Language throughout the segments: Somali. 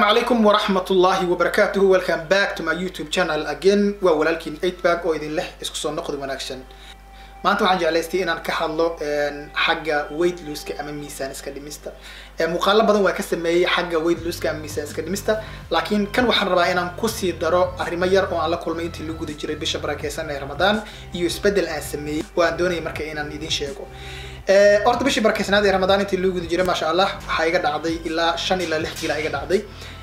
calaykum waraxmat ullaahi wabarakaatuhu welcome back to my youtube channel again waa walaalkiin eightbag oo idin leh isku soo noqdi wanaagsan maanta waxaan jeclaystay inaan ka hadlo xagga weight looska ama miisaan iska dhimista muuqaalo badan waa ka sameeyey xagga weight looska ama miisaan iska dhimista laakiin kan waxaan rabaa inaan kusii daro arrimo yar oo aan la kulmay intii lagu guda jiray bisha barakeysan ee ramadaan iyo isbeddel aan sameeyey oo aan doonayay marka inaan idin sheego horta bishii barakeysnaad ee ramadaan intii lagu guda jiray maasha allah waxaa iga dhacday ilaa shan ilaa lix kiila iga dhacday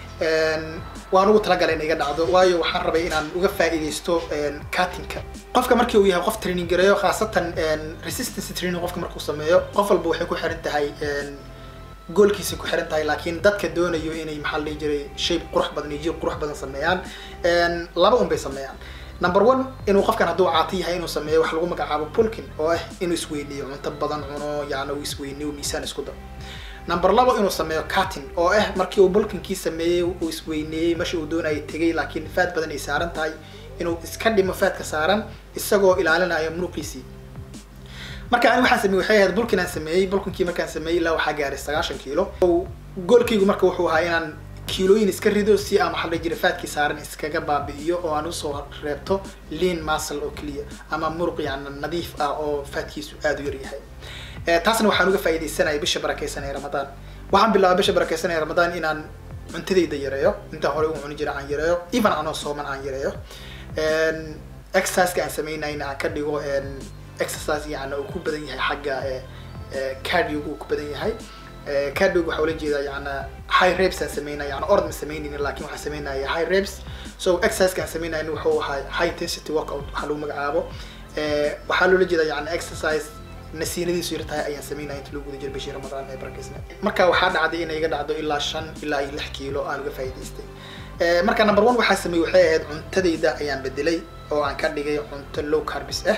waan ugu talagalay in iga dhacdo waayo waxaan rabay inaan uga faa'iidaysto cuttingka qofka markii uu yahay qof training gareeyo khaasatan resistance training qofka markuu sameeyo qof walba waxay ku xiran tahay goolkiisa ku xiran tahay laakiin dadka doonayo inay maxaa la dhihi jiray shape qurux badan iyo jir qurux badan sameeyaan laba un bay sameeyaan number one inuu qofkan hadduu caati yahay inuu sameeyo wax lagu magacaabo pulkin oo ah inuu isweyniyo cunto badan cuno yani uu isweyniyo miisaan isku daro number labo inuu sameeyo cutting oo ah markii uu bulkinkii sameeyey uu isweyneeyey meesha uu doonayay tegay laakiin faad badan ay saaran tahay inuu iska dhimo faadka saaran isagoo ilaalinayo muruqiisii marka ani waxaan sameeyey waxay ahayd bulkin aan sameeyey bulkinkii markaan sameeyey ilaa waxaa gaaray sagaashan kiilo goolkaygu marka wuxuu ahaa inaan kiilooyin iska rido si aan waxaa la jira faadkii saaran iskaga baabi'iyo oo aan usoo reebto lean muscle oo keliya ama muruq yani nadiif ah oo faadkiisu aada u yaryahay taasna waxaan uga faa'iidaysanaya bisha barakeysan ee ramadaan waxaan bilaabay bisha barakeysan ee ramadaan inaan cuntadayda yareeyo intaan hore u cuni jira aan yareeyo even anoo sooman aan yareeyo exerciseka aan sameynayna aan ka dhigo exercise yani uu ku badan yahay xagga cardioga uu ku badan yahay cardioga waxaa ula jeedaa yani high reps aan sameynaya yani ord ma sameynaynin lakin waxaan sameynaya high reps so exerciseka aan sameynayna wuxuu ahaa high intensity workout waxaa lagu magacaabo waxaa loola jeedaa yani exercise nasiinadiisu yar tahay ayaan sameynaya inta lagu guda jira bishii ramadaan ee barakeysna marka waxaa dhacday inay iga dhacdo ilaa shan ilaa iyo lix kiilo aan uga faa'iidaystay marka number one waxaa sameeyey waxay ahayd cuntadayda ayaan bedelay oo aan ka dhigay cunto low carbis ah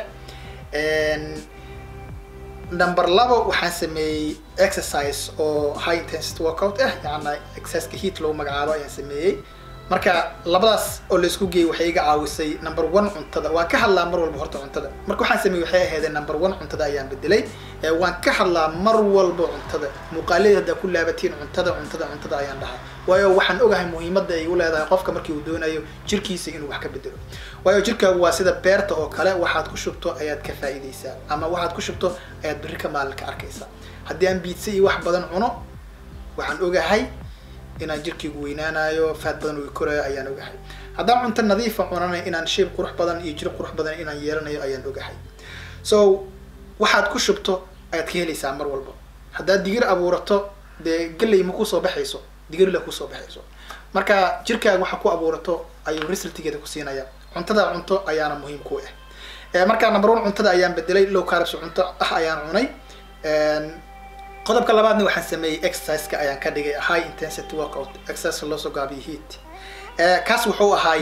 number labo waxaan sameeyey exercise oo high intensity workout ah yani exerciseka heat lagu magacaabo ayaan sameeyey marka labadaas oo laisku geeyey waxay iga caawisay number one cuntada waan ka hadlaa mar walba horta cuntada marka waxaan sameeyey waxay ahaydeen number one cuntada ayaan bedelay waan ka hadlaa mar walba cuntada muuqaaladeed haddaa ku laabatiin cuntada cuntada cuntada ayaan dhahaa waayo waxaan ogahay muhiimadda ay u leedahay qofka markii uu doonayo jirkiisa inuu wax ka bedelo waayo jirkaagu waa sida beerta oo kale waxaad ku shubto ayaad ka faa'iidaysaa ama waxaad ku shubto ayaad berri ka maalin ka arkaysaa haddii aan biidsa iyo wax badan cuno waxaan ogahay inaan jirkaygu weynaanayo faad badan uu korayo ayaan ogahay haddaan cunto nadiifa cunana inaan shape qurux badan iyo jir qurux badan inaan yeelanayo ayaan ogahay so waxaad ku shubto ayaad ka helaysaa mar walba haddaad digir abuurato dee galley ma kusoo baxayso digirla kusoo baxayso marka jirkaaga waxa ku abuurato ayuu resultigeeda ku siinaya cuntada cunto ayaana muhiim ku ah marka number one cuntada ayaan bedelay low carbs cunto ah ayaan cunay qodobka labaadna waxaan sameeyey exerciseka ayaan ka dhigay high intensity workout exercise loo soo gaabiyo heat kaas wuxuu ahaay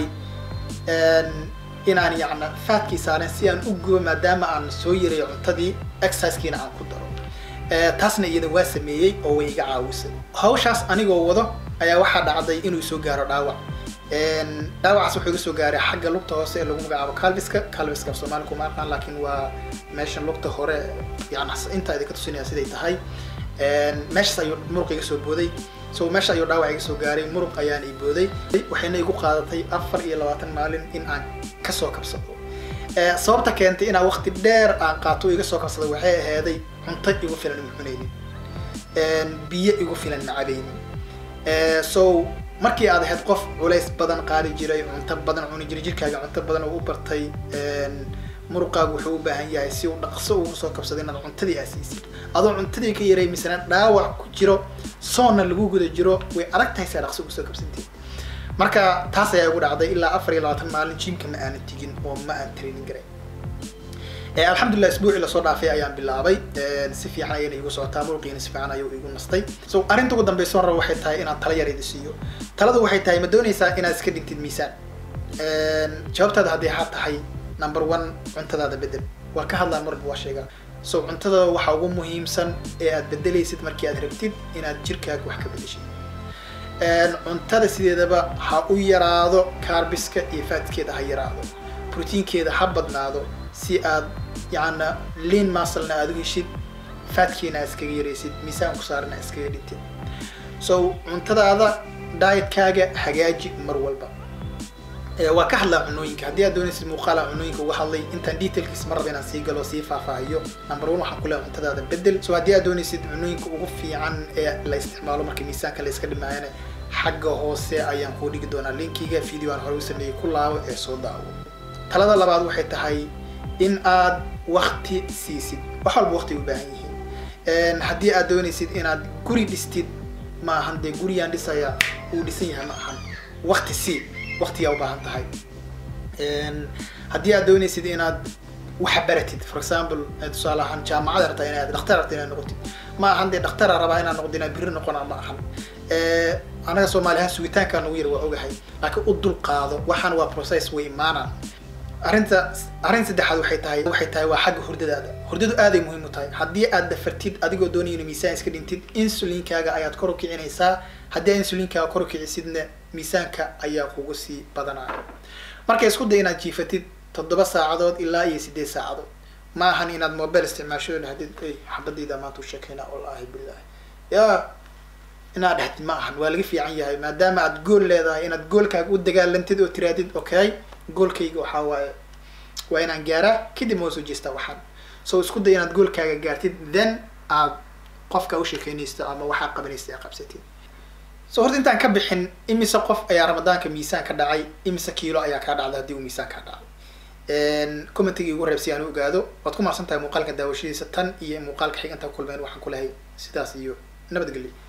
inaan yacna faadkii saaren si aan u gubo maadaama aan soo yareeyo cuntadii exercisekiina aan ku daro taasna iyada waa sameeyey oo way iga caawisay hawshaas anigoo wado ayaa waxaa dhacday inuu soo gaaro dhaawac dhaawacaas wuxuu iga soo gaaray xagga lugta hoose ee lagu magacaabo calviska calviska af soomaali kuma aqaan laakiin waa meesha lugta hore yani intaa idinka tusinaya siday tahay meeshaas ayuu muruq iga soo booday so meesha ayuu dhaawac iga soo gaaray muruq ayaan i booday waxayna igu qaadatay afar iyo labaatan maalin in aan kasoo kabsado sababta keentay inaan waqti dheer aan qaato iga soo kabsado waxay ahaaday cunto igu filan ma cunaynin biyo igu filan ma cabaynin so markii aad ahayd qof culays badan qaadi jiray cunto badan cuni jiray jirkaaga cunto badan oo u bartay muruqaagu wuxuu u baahan yahay si uu dhaqso ugu soo kabsado inaad cuntadii aad siisid adoo cuntadii ka yaray misana dhaawac ku jiro soonna lagu guda jiro way adag tahay si aad dhaqso ugu soo kabsanteed marka taas ayaa igu dhacday ilaa afar iyo labaatan maalin jimka ma aanan tigin oo ma aan training garay alxamdulilah isbuucii lasoo dhaafay ayaan bilaabay si fiican ayayna igu socotaa muruqiina si fiican ayuu igu nastay so arrinta ugu dambeysa raba waxay tahay inaan tala yar idi siiyo taladu waxay tahay ma doonaysaa inaad iska dhigtid miisaan jawaabtaada haddii ha tahay number one cuntadaada bedel waa ka hadlaan marba waa sheegaa so cuntada waxa ugu muhiimsan ee aad bedelaysid markii aad rabtid inaad jirkaaga wax ka bedeshid cuntada sideedaba ha u yaraado carbiska iyo faadkeeda ha yaraado proteinkeeda ha badnaado si aad yacna lean musclena aad u heshid faadkiina aad iskaga yaraysid miisaan ku saarana iskaga dhintid so cuntadaada dietkaaga hagaaji mar walba waa ka hadlaa cunooyinka haddii aad doonaysid muuqaala cunooyinka uga hadlay intaan detailkiis ma raba inaan sii galo sii faahfaahiyo number one waxaan ku leehay cuntadaada bedel so haddii aad doonaysid cunooyinka ugu fiican ee la isticmaalo marka miisaanka la iska dhimaayana xagga hoose ayaan kuu dhigi doonaa linkiga video aan hore u sameeyey ku laabo ee soo daawo talada labaad waxay tahay in aad wakti siisid wax walba wakti u baahan yihiin haddii aad doonaysid inaad guri dhistid ma ahan dee guriyaan dhisaya uu dhisan yahay ma ahan wakti sii waktigaa u baahan tahay haddii aad doonaysid inaad wax baratid for example tusaale ahaan jaamacada rabtaa inaad dhakhtar rabta inaad noqotid ma ahan dee dhaktara rabaa inaad noqdo inaad biri noqona ma ahan anaga soomaali ahaan sugitaankaa nagu yar waa ogahay laakiin u dul qaado waxaan waa process way imaanaan arrinta arrin saddexaad waxay tahay waxay tahay waa xagga hurdadaada hurdadu aaday muhiim u tahay haddii aad dafartid adigoo doonaya ina miisaan iska dhintid insulinkaaga ayaad kor u kicinaysaa haddii aad insulinkaaga kor u kicisidna miisaanka ayaa kugu sii badanaya marka isku day inaad jiifatid toddoba saacadood ilaa iyo sideed saacadood ma ahan inaad mobile isticmaasho hadid xabadayda maanta u sheekayna wallaahi billahi ya inaad dhahdid ma ahan waa laga fiican yahay maadaama aad gool leedahay inaad goolkaaga u dagaalantid oo tiraadid okay goolkayga waxaa waaye waa inaan gaaraa kadib ma soo jeestaa waxaan so isku day inaad goolkaaga gaartid then aad qofka u sheekeynaysto ama waxaa qabanaysta ee qabsatid so horta intaan ka bixin imise qof ayaa ramadaanka miisaan ka dhacay imise kiilo ayaa kaa dhacday haddii uu miisaan kaa dhacay commentigii ugu reeb si aan u ogaado waad ku mahadsan tahay muuqaalka daawashadiisa tan iyo muuqaalka xig intaan kulmeen waxaan ku lahay sidaas iyo nabadgelyo